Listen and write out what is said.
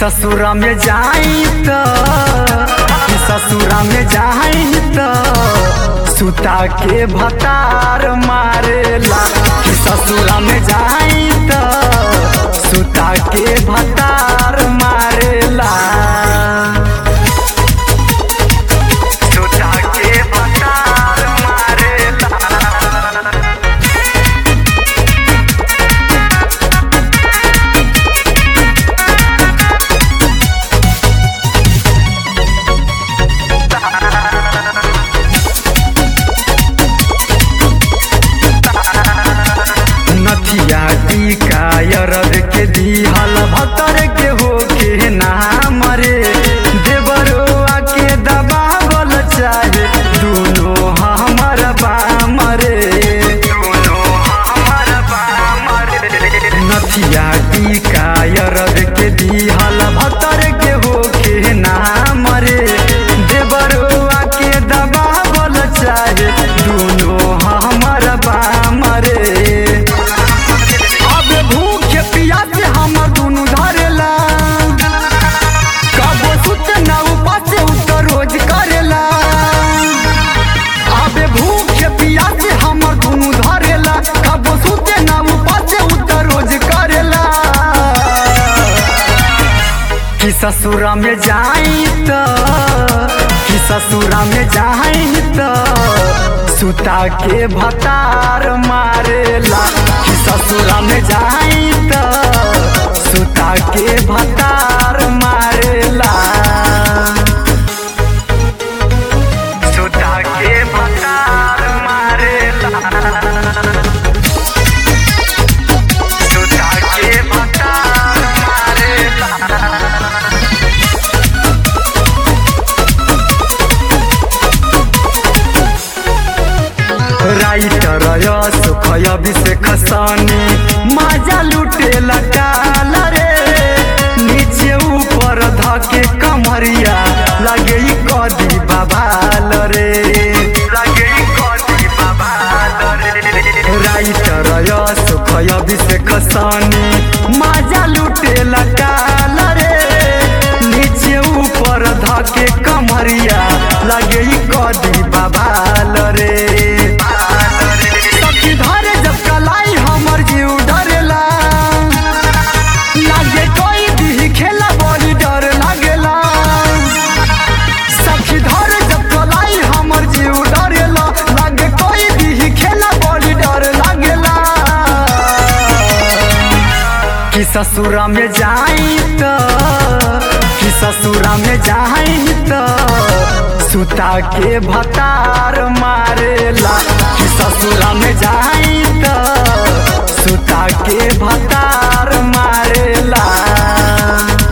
ससुरा में जाई त कि ससुरा में जाई त सुता के भतार मारेला कि ससुरा में जाई त सुता के भतार मारेला सुता के भतार मारेला नथिया टीका यरद के दिहल भतर के हो के नाम रे देवरोआ के दबावल चाहे दुनो हमर बाम रे दुनो हमर बाम रे नथिया टीका यरद के दिहल भतर के हो के नाम रे देवरोआ के दबावल चाहे दुनो हमर बाम रे अब भूख पियास हमर दुनु धरेला कबो सुत ना उपास उतर रोज करेला अब भूख पियास हमर दुनु धरेला कबो सुत ना उपास उतर रोज करेला कि ससुरा में जाई त कि ससुरा में जाई त सुता के भतार मारेला कि ससुरा में जाई त सुता के भतार मारेला सुता के भतार मारेला सुता के भतार मारेला राइटर सुख अभिषेक सनी मजा लुटे लटाल रे नीचे ऊपर धके कमरिया लगे ई कदी बाबाल रे लगे ई कदी बाबाल रे राइटर सुख अभिषेक सनी मजा लुटे लटाल रे नीचे ऊपर धके कमरिया लगे ई कदी बाबाल रे सखी धरे जब कलाई हमर जीव डरेला लागे कोई भी खेला बड़ी डर लागेला सखी धरे जब कलाई हमर जीव डरेला लागे कोई भी खेला बड़ी डर लागेला कि ससुरा में जाई त कि ससुरा में जाई त सुता के भतार मारेला कि ससुरा में जाई त सुता के भतार मारेला